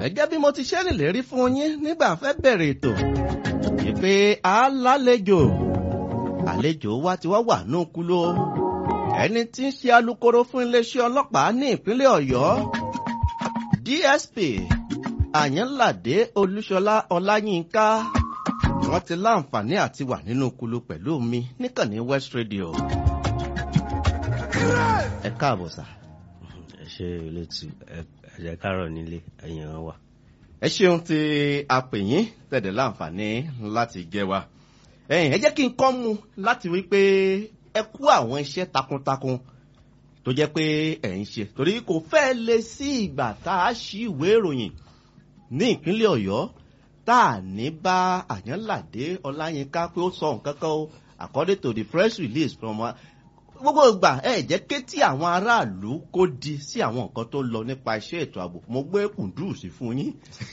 gẹ́gẹ́ bí mo ti ṣe nílérí fún yín nígbà fẹ́ bẹ̀rẹ̀ ètò ìpè alálejò àlejò wa ti wá wà ní òkúlò ẹni tí ń ṣe alukoro fún iléeṣẹ́ ọlọ́pàá ní ìpínlẹ̀ ọ̀yọ́ dsp àyànládé olúṣọlá ọláyínká wọ́n ti láǹfààní àti wà nínú òkúlò pẹ̀lú mi níkànnì west radio ẹ káàbọ̀ sà. ẹ ṣe olóòtú ẹjẹ kárọ nílé ẹyìn wa. ẹ ṣeun tí a pè yín tẹ̀dẹ̀ láǹfààní láti jẹ́ wa. ẹ̀yin ẹ jẹ́ kí n kọ́ mu láti wí pé ẹ kú àwọn iṣẹ́ takuntakun tó jẹ́ pé ẹ̀ ń ṣe torí kò fẹ́ lè sí ìgbà tá a ṣí ìwé ìròyìn ní ìpínlẹ̀ ọ̀yọ́ tá a ní bá àyànládé ọláyínká pé ó sọ nǹkan kan o according to the press release from gbogbo ìgbà ẹ jẹ́ ké tí àwọn aráàlú kó di sí àwọn nǹkan tó lọ nípa iṣẹ́ ètò ààbò mo gbé kùndùsì fún yín.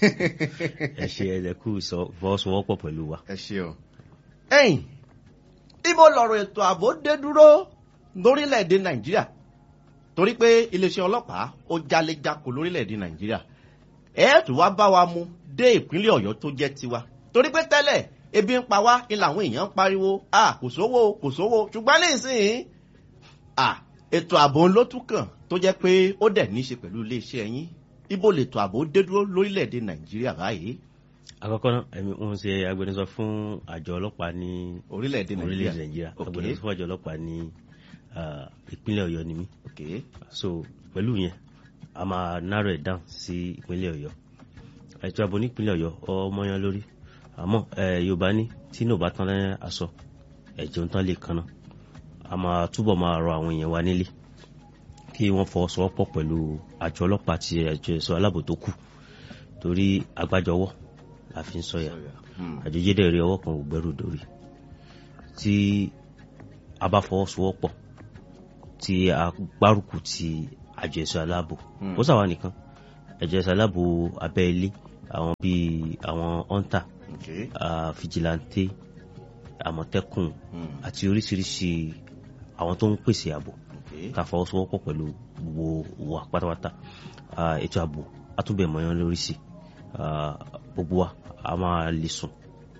ẹ ṣe ẹlẹkù ìfọwọ́sowọ́pọ̀ pẹ̀lú wa. ẹ ṣeun. ẹyìn ibo lọ̀rọ̀ ètò ààbò dé dúró lórílẹ̀‐èdè nàìjíríà torí pé iléeṣẹ́ ọlọ́pàá ó jalejako lórílẹ̀‐èdè nàìjíríà ẹ tún wá bá wa mu dé ìpínlẹ̀ ọ̀yọ́ tó jẹ́ tiwa torí pé tẹ́lẹ̀ ebi ń pa wá ni làwọn èèyàn ń pariwo ah kò sówó kò sówó ṣùgbọ́n nísìnyí ah ètò ààbò ló tún kàn tó jẹ́ pé ó dẹ̀ ní í ṣe pẹ̀lú iléeṣẹ́ yín ibo lètò ààbò dé dúró lórílẹ̀‐èdè nàìjíríà báyìí. àkọ́kọ́ náà ẹ̀mí ń ṣe agbẹnusọ fún àjọ ọlọ́pàá ní orílẹ̀‐èdè nàìjíríà nàìjíríà agbẹnusọ fún àjọ ọlọ́pàá ní ìpínlẹ̀ ọ̀yọ́ ni mí. so pẹ̀lú yẹn a máa narrow it down sí ìpínlẹ̀ ọ̀yọ́ ètò ààbò ní ìpínlẹ̀ ọ̀yọ́ ọmọ yan lórí àmọ́ yorùbá ní tí náà bá tán lẹ́yìn aṣọ ẹ̀jẹ̀ ń tán lè kanna a máa túbọ̀ máa rọ àwọn èèyàn wa nílé kí wọ́n fọwọ́sowọ́pọ̀ pẹ̀lú àjọ ọlọ́pàá àti àjọ ẹ̀ṣọ́ aláàbò tó kù torí agbájọwọ́ la fi ń sọ̀yà àjọjẹ́dẹ̀ rí ọwọ́ kan ò gbẹ́rù dórí tí a bá fọwọ́sowọ́pọ̀ tí a gbárùkù ti àjọ ẹ̀ṣọ́ aláàbò ó sàwọn nìkan àjọ ẹ̀ṣọ́ aláàbò abẹ́ ilé àwọn bíi àwọn hunter Okay. uh, vigilante àmọ̀tẹ́kùn àti oríṣiríṣi àwọn tó ń pèsè ààbò ká fọwọ́sowọ́pọ̀ pẹ̀lú gbogbo wa pátápátá ètò ààbò àtúbẹ̀ mọ́yán lórí sí gbogbo wa a máa lè sùn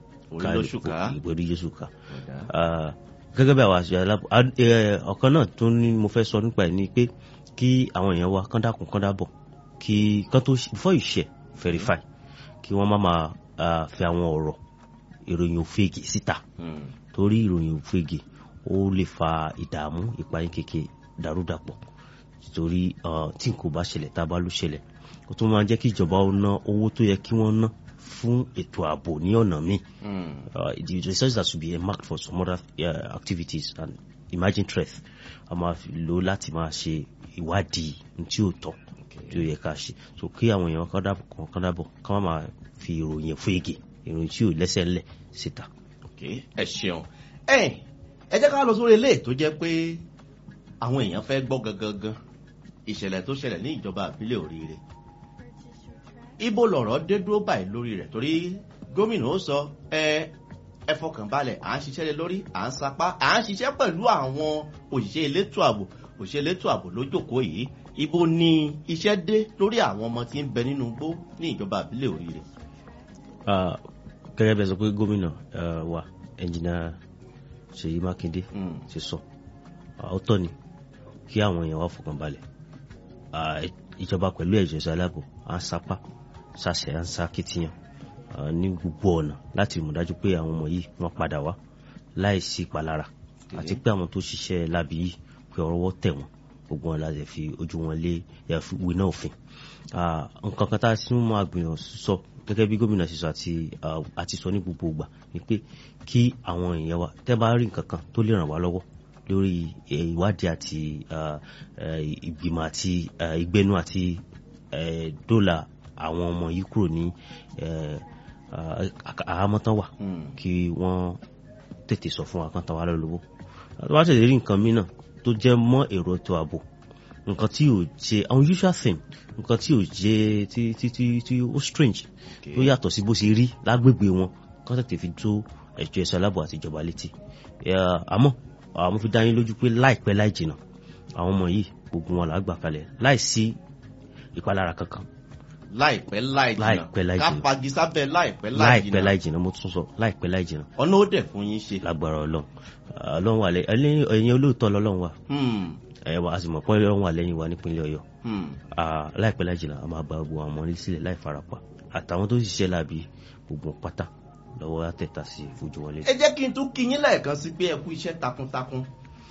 ìgbèrí yéṣù ká gẹ́gẹ́ bí àwọn àṣẹ alábò ọ̀kan náà tó ní mo fẹ́ sọ nípa ẹ̀ ni pé kí àwọn èèyàn wa kán dákun kán dábọ̀ kí kán tó before you share verify kí wọ́n má máa fi àwọn ọ̀rọ̀ ìròyìn òfegè síta torí ìròyìn òfegè ó lè fa ìdààmú ìpayín kéke dàrúdàpọ̀ torí tí n kò bá ṣẹlẹ̀ tá a bá ló ṣẹlẹ̀ ó tún máa jẹ́ kí ìjọba ó ná owó tó yẹ kí wọ́n ná fún ètò ààbò ní ọ̀nà míì the research that should be earmarked for some other uh, activities and emerging threat a máa lò láti máa ṣe ìwádìí tí ó tọ́ tí ó yẹ ká ṣe so kí àwọn èèyàn kan dábọ̀ kan dábọ̀ ká má máa fi ìròyìn fún ege ìròyìn tí ò lẹ́sẹ̀ ńlẹ̀ síta. ẹ ṣeun ẹ ẹ jẹ́ ká lọ sórí ilé tó jẹ́ pé àwọn èèyàn fẹ́ gbọ́ gangan ìṣẹ̀lẹ̀ tó ṣẹlẹ̀ ní ìjọba àbílẹ̀ oríire ibo lọ̀rọ̀ dé dúró báyìí lórí rẹ̀ torí gómìnà ó sọ ẹ ẹ fọkàn balẹ̀ à ń ṣiṣẹ́ lé lórí à ń sapá à ń ṣiṣẹ́ pẹ̀lú àwọn òṣìṣẹ́ elétò ààbò òṣìṣẹ́ elétò ààbò lójókòó yìí ibo ni iṣẹ́ dé lórí àwọn ọmọ tí ń bẹ nínú igbó ní ìjọba àbílẹ̀ oríire. gẹ́gẹ́ bí ẹ sọ pé gómìnà wa ẹnjìnà ṣèyí mákindé ti sọ ọ̀tọ̀ ni kí àwọn èèyàn wá fọkàn balẹ̀ ìjọba pẹ̀lú ẹ̀jọ̀ ìṣẹ́ aláàbò à ń sapá ṣàṣẹ à ń sá kìtìyàn ní gbogbo ọ̀nà láti mú dájú pé àwọn ọmọ yìí wọ́n padà wá láì sí ìpalára àti pé àwọn tó ṣiṣẹ́ lábì yìí pé ọwọ́ tẹ̀ wọ́n gbogbo wọn láti fi ojú wọn lé ìwé náà òfin nǹkan kan tá a sì mú àgbìyàn sọ gẹ́gẹ́ bí gómìnà ṣe sọ àti àti sọ ní gbogbo ìgbà ni pé kí àwọn èèyàn wa tẹ́ bá rí nǹkan kan tó lè ràn wá lọ́wọ́ lórí ìwádìí àti ìgbìmọ̀ àti ìgbẹ́nu àti dọ́là àwọn ọmọ yìí kúrò ní àhámọ́tán wà kí wọ́n tètè sọ fún wa kan tán wá lọ́wọ́ tó bá tẹ̀lé rí nǹkan mìíràn tó jẹ́ mọ́ èrò ètò ààbò nǹkan tí ò ṣe unusual thing nǹkan tí ò jẹ́ tí tí tí tí ó strange tó yàtọ̀ sí bó ṣe rí lágbègbè wọn kán tètè fi tó ẹ̀jọ̀ ẹ̀ṣọ́ aláàbò àti ìjọba létí àmọ́ àwọn fi dá yín lójú pé láìpẹ́ láì jìnnà àwọn ọmọ yìí gbogbo wọn là á gbà kalẹ̀ láì sí ìpalára kankan láìpẹ́ láì jìnnà Láìpẹ́ láì ká jìnnà. fagi sábẹ́ láìpẹ́ láì láìpẹ́ jìnnà láì jìnnà mo tún sọ láìpẹ́ láì jìnnà ọ̀nà ó dẹ̀ fún yín ṣe. lágbára ọlọ́run Ah, ọlọ́run wà lẹ́yìn ẹlẹ́yìn ẹ̀yin olóòótọ́ lọ́lọ́run wà Hmm, ẹ̀ wá a sì mọ̀ pé ọlọ́run wà lẹ́yìn wa nípínlẹ̀ ọ̀yọ́ hmm. Ah, láìpẹ́ láì jìnnà a máa gba gbogbo àwọn ọmọ ní sílẹ̀ láì farapa àtàwọn tó ṣiṣẹ́ láàbí gbogbo pátá lọ́wọ́ àtẹ̀tà sí fojú wọn lé. ẹ jẹ́ kí n tún kí yín lẹ́ẹ̀kan sí pé ẹ kú iṣẹ́ takuntakun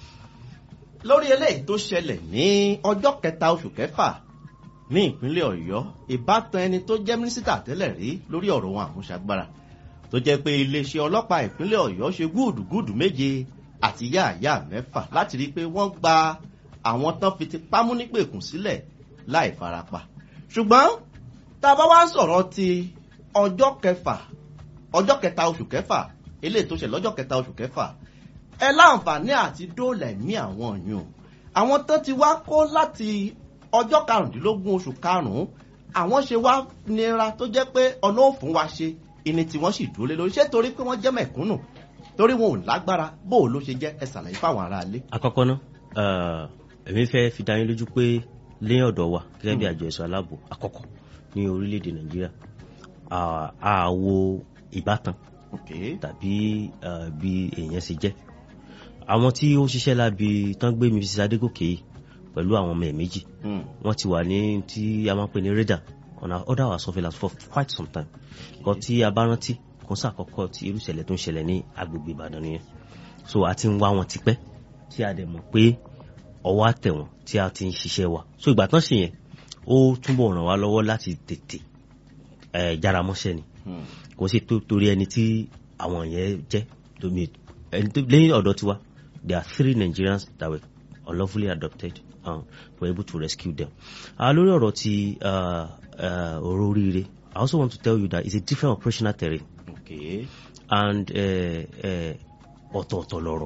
lórí eléyìí tó ṣẹlẹ̀ ní ọjọ́ kẹta oṣù kẹfà ní ìpínlẹ̀ ọ̀yọ́ ìbátan ẹni tó jẹ́ mínísítà tẹ́lẹ̀ rí lórí ọ̀rọ̀ ohun àmúṣagbára tó jẹ́ pé iléeṣẹ́ ọlọ́pàá ìpínlẹ̀ ọ̀yọ́ ṣe gúdùgúdù méje àti yáàyá mẹ́fà láti rí i pé wọ́n gba àwọn tán fi ti pámú nípèkùn sílẹ̀ láì farapa ṣùgbọ́n tá a bá wá ń sọ̀rọ̀ ti ọjọ́ kẹfà ọjọ́ kẹta oṣù kẹfà eléyìí tó ṣe lọ́jọ́ kẹta oṣù kẹfà ẹ láǹfààní àti dóòlà ẹ̀mí àwọn yùn àwọn tó ti wá kó láti ọjọ́ karùndínlógún oṣù karùn-ún àwọn ṣe wá nira tó jẹ́ pé ọ̀nà òfin wa ṣe ìní tí wọ́n sì dúró lé lórí ṣé torí pé wọ́n jẹ́ mẹ̀kúnnù torí wọn ò lágbára bó o ló ṣe jẹ́ ẹ ṣàlàyé fáwọn aráalé. àkọ́kọ́ ná ah, èmi fẹ́ fi dá yín lójú pé lẹ́yìn ọ̀dọ̀ wa gẹ́gẹ́ bí àjọ ẹ̀ṣọ́ aláàbò àkọ́kọ́ ní orílẹ̀-èdè nàìjíríà ah, a wo ìbátan Okay. tàbí ah, bí èèyàn ṣe jẹ́ àwọn tí ó ṣiṣẹ́ lábi tán gbé mi sí adégòkè yìí pẹ̀lú àwọn ọmọ ẹ̀ méjì Hmm. wọ́n ti wà ní tí a máa ń pè ní radar on our order our surveillance for quite some time kan tí a bá rántí kò sí àkọ́kọ́ tí irú ìṣẹ̀lẹ̀ tó ń ṣẹlẹ̀ ní agbègbè ìbàdàn nìyẹn so a ti ń wá wọn tipẹ́ tí a dẹ̀ mọ̀ pé ọwọ́ àtẹ̀ wọn tí a ti ń ṣiṣẹ́ wa so ìgbà tán ṣe yẹn ó túbọ̀ ràn wá lọ́wọ́ láti tètè ẹ̀ jára mọ́ṣẹ́ ni Hmm. kò sí tó torí ẹni tí àwọn yẹn jẹ́ tómi ẹni tó lẹ́yìn ọ̀dọ̀ tiwa there are three Nigerians that were unlawfully adopted and we were able to rescue them. Uh, lórí ọ̀rọ̀ ti uh, uh, ọ̀rọ̀ oríire I also want to tell you that it's a different operational terrain Okay. and uh, uh, ọ̀tọ̀ọ̀tọ̀ lọ̀rọ̀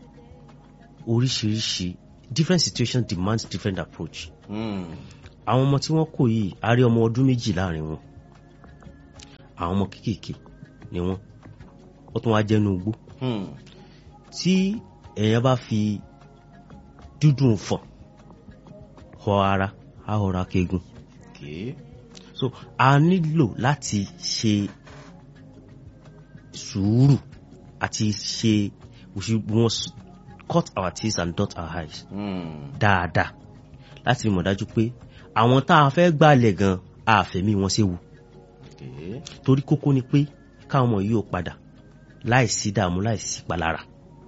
oríṣiríṣi different situation demands different approach Hmm. àwọn ọmọ tí wọ́n kò yìí a rí ọmọ ọdún méjì láàrin wọn àwọn ọmọ kéékèèké ni wọ́n ó tún wá jẹ́nu igbó Hmm. tí èèyàn bá fi dúdùn fọ̀n họ ara á họra kegun Okay. so a nílò láti ṣe sùúrù àti ṣe we should we must cut our teeth and dot our eyes Hmm. dáadáa láti mọ̀ dájú pé àwọn tá a fẹ́ gbàlẹ̀ gan àfẹ̀mí wọn séwu Okay. torí kókó ni pé káwọn ọmọ yìí ò padà láìsí dààmú láìsí palára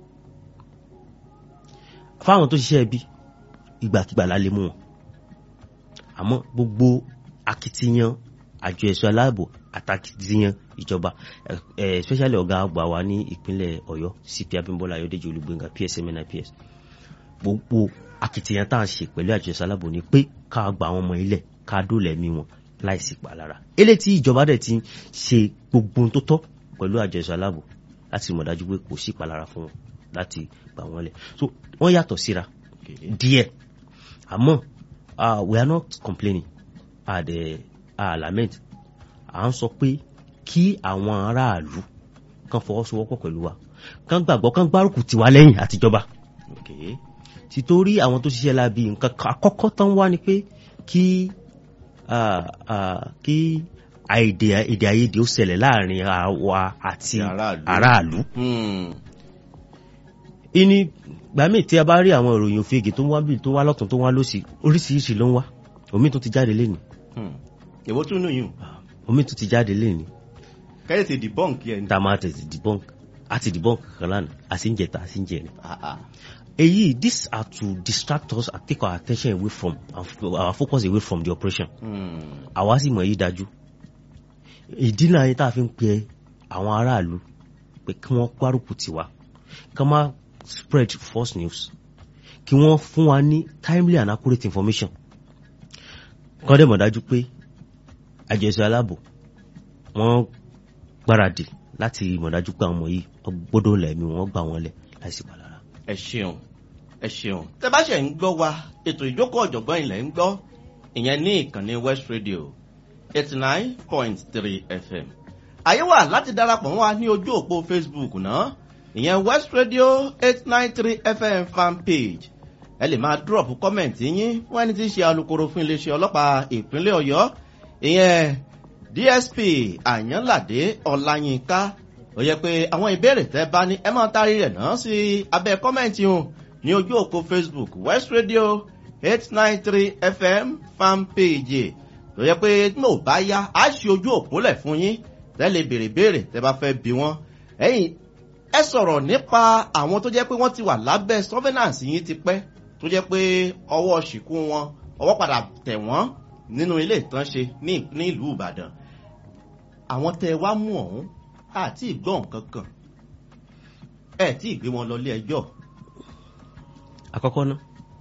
fáwọn tó ṣiṣẹ́ ibi ìgbàkigbà la lè mú wọn àmọ́ gbogbo akitiyan àjọ ẹ̀ṣọ́ aláàbò àtàkitiyan ìjọba eh, eh, especially ọ̀gá àgbà wa ní ìpínlẹ̀ ọ̀yọ́ cp abimbola ayọ̀dèjì olùgbéngà psm nips gbogbo akitiyan tá à ń ṣe pẹ̀lú àjọ ẹ̀ṣọ́ aláàbò ni pé ká gba àwọn ọmọ ilẹ̀ ká dóòlà ẹ̀mí wọn láìsí palára eléyìí tí ìjọba dẹ̀ ti ṣe gbogbo ohun tó tọ́ pẹ̀lú àjọ ẹ̀ṣọ́ aláàbò láti mọ̀ dájú pé kò sí palára fún wọn láti gbà wọ́n lẹ̀ so wọ́n yàtọ̀ síra Okay. díẹ̀ àmọ́ uh, we are not complaining at the uh, lament à ń sọ pé kí àwọn aráàlú kan fọwọ́sowọ́pọ̀ pẹ̀lú wa kan gbàgbọ́ kan gbárùkù tiwa lẹ́yìn àtijọba Okay. títorí àwọn tó ṣiṣẹ́ láabi nǹkan kan àkọ́kọ́ tán wá ni pé kí ah, ah, kí àìdè èdè àìyedè ó ṣẹlẹ̀ láàrin àwa àti Àti aráàlú. aráàlú Hmm. ìní gbàmí tí a bá rí àwọn ìròyìn òfegè tó ń wá bí tó wá lọ́tún tó wá lọ́sì oríṣiríṣi ló ń wá omi tó ti jáde léni Hmm. èwo tún nù yín omi tó ti jáde léni kẹ́lẹ́ ti debunk yẹn. tá a máa tẹ̀sí debunk àti debunk kan lánàá àti ń jẹta àti ń jẹrin. Ah, ah. èyí these are to distract us and take our attention away from our focus away from the operation. Hmm. àwa sì mọ̀ èyí dájú ìdí náà ni tá a fi ń pe àwọn aráàlú pé kí wọ́n gbárùkù tiwa kí wọ́n má spread false news kí wọ́n fún wa ní timely and accurate information kọ́ dẹ̀ mọ̀ dájú pé àjẹsọ aláàbò wọ́n gbáradì láti mọ̀ dájú pé àwọn ọmọ yìí wọ́n gbọ́dọ̀ lẹ̀mí wọn gbà wọ́n lẹ̀ láìsí palára. ẹ ṣeun ẹ ṣeun. tẹ bá ṣe ń gbọ́ wa ètò ìjókòó ọ̀jọ̀gbọ́n ilẹ̀ ń gbọ́ ìyẹn ní ìkànnì west radio eighty nine point three fm. àyè wà láti darapọ̀ mọ́ wa ní ojú òpó facebook náà ìyẹn west radio eight nine three fm fan page ẹ lè máa drop comment yín fún ẹni tí ń ṣe alukoro fún iléeṣẹ́ ọlọ́pàá ìpínlẹ̀ ọ̀yọ́ ìyẹn dsp àyànládé ọláyínká ó yẹ pé àwọn ìbéèrè tẹ bá ní ẹ máa tarí rẹ̀ náà sí abẹ́ kọ́mẹ́ǹtì hùn ní ojú òpó facebook west radio eight nine three fm fan page tó yẹ pé mo bá yá á ṣe ojú òpó lẹ̀ fún yín tẹ́lẹ̀ béèrè béèrè tẹ́ bá fẹ́ bí wọ́n ẹ̀yìn ẹ sọ̀rọ̀ nípa àwọn tó jẹ́ pé wọ́n ti wà lábẹ́ surveillance yín ti pẹ́ tó jẹ́ pé ọwọ́ ṣìkú wọn ọwọ́ padà tẹ̀ wọ́n nínú ilé ìtànṣe ní ní ìlú ìbàdàn àwọn tẹ wá mú ọ̀hún àti ìgbọ́n kankan ẹ tí ì gbé wọn lọ ilé ẹjọ́ àkọ́kọ́ ná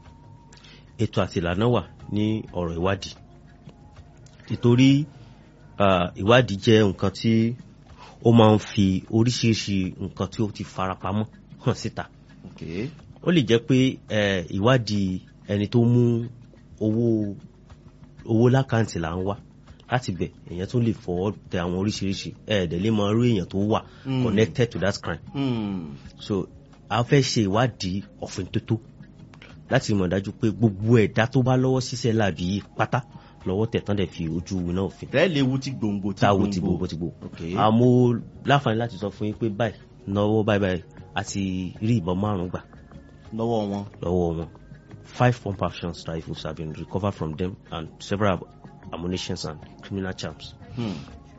ètò àti ìlànà wà ní ọ̀rọ̀ ìwádìí nítorí ah, ìwádìí jẹ́ nǹkan tí ó máa ń fi oríṣiríṣi nǹkan tí ó ti farapamọ́ hàn síta okay. ó lè jẹ́ pé eh, ìwádìí ẹni tó mú owó owó lákàntì là ń wá láti bẹ̀ èèyàn tún lè fọwọ́ tẹ àwọn oríṣiríṣi ẹ̀ẹ́dẹ̀ lè máa rí èèyàn tó wà Mm. connected to that crime hmm. so a fẹ́ ṣe ìwádìí ọ̀fìn tótó láti mọ̀ dájú pé gbogbo ẹ̀dá tó bá lọ́wọ́ ṣiṣẹ́ láàbí yìí pátá lọ́wọ́ tẹ̀tán dẹ̀ fi ojú winá òfin tẹ́lẹ̀ ewu ti gbòǹgbò ti táwo ti gbogbo ti gbogbo Okay. àmọ́ láǹfààní láti sọ fún yín pé báyìí náwó báyìí báyìí àti rí ìbọn márùn gbà lọ́wọ́ wọn lọ́wọ́ wọn five pump action rifles have been recovered from them and several ammunitions and criminal charms hmm.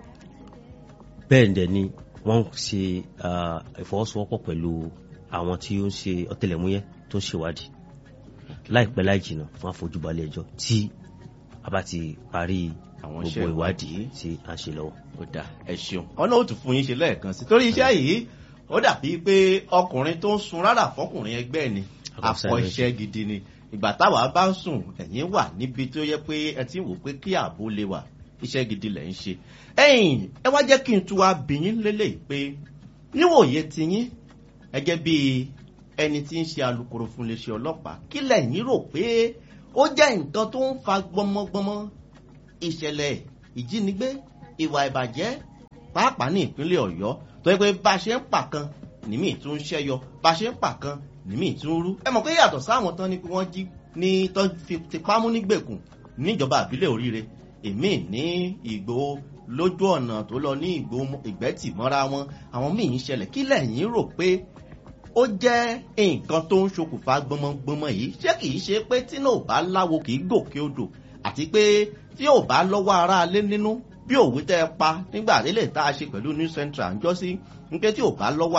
bẹ́ẹ̀ dẹ̀ ni wọ́n ń ṣe ah, ìfọwọ́sowọ́pọ̀ pẹ̀lú àwọn tí ó ń ṣe ọ̀tẹlẹ̀múyẹ́ tó ń ṣèwádìí láìpẹ́ láì jìnnà fún àfojúbalẹ̀ ẹjọ́ tí a bá ti parí Àwọn gbogbo iṣẹ́ ìwádìí ìwádìí. tí a ń ṣe lọ́wọ́. ó dà ẹ ṣeun ọ̀nà ó tún fún yín ṣe lẹ́ẹ̀kan sí torí iṣẹ́ yìí ó dàbí pé ọkùnrin tó ń sun rárá fọkùnrin ẹgbẹ́ ni Àkọsẹ́ akọ rẹ̀ iṣẹ́ gidi ni ìgbà táwa bá ń sùn ẹ̀yìn wà níbi tó yẹ pé ẹ ti ń wò pé kí ààbò lè wà iṣẹ́ gidi lẹ̀ ń ṣe ẹ̀yìn ẹ wá jẹ́ kí n tún wá bí yín lélẹ̀ pé níwòye ti yín ẹgẹ́ bí ẹni tí ń ṣe alukoro fún iléeṣẹ́ ọlọ́pàá kí lẹ̀yìn rò pé ó jẹ́ nǹkan tó ń fa gbọmọgbọmọ ìṣẹ̀lẹ̀ ìjínigbé ìwà ìbàjẹ́ pàápàá ní ìpínlẹ̀ ọ̀yọ́ tó yẹ pé bá a ṣe ń pa kan nìmí tún ń ṣẹ́yọ bá a ṣe ń pa kan nìmí tún ń rú. ẹ mọ̀ pé yàtọ̀ sáwọn tán ni pé wọ́n jí ní tán fi tipá mú nígbèkùn níjọba àbílẹ̀ oríire èmi ní ìgbò lójú ọ̀nà tó lọ ní ìgbò ìgbẹ́tì mọ́ra wọn àwọn míì ń ṣẹlẹ̀ kí lẹ́yìn rò pé ó jẹ́ nǹkan tó ń ṣokùnfà gbọmọgbọmọ yìí ṣé kìí ṣe pé tí náà ò bá láwo kìí gòkè odò àti pé tí ò bá lọ́wọ́ ara alé nínú bí òwe tẹ́ ẹ pa nígbà délé tá a ṣe pẹ̀lú new central ń jọ́ sí ń pé tí ò bá lọ́wọ́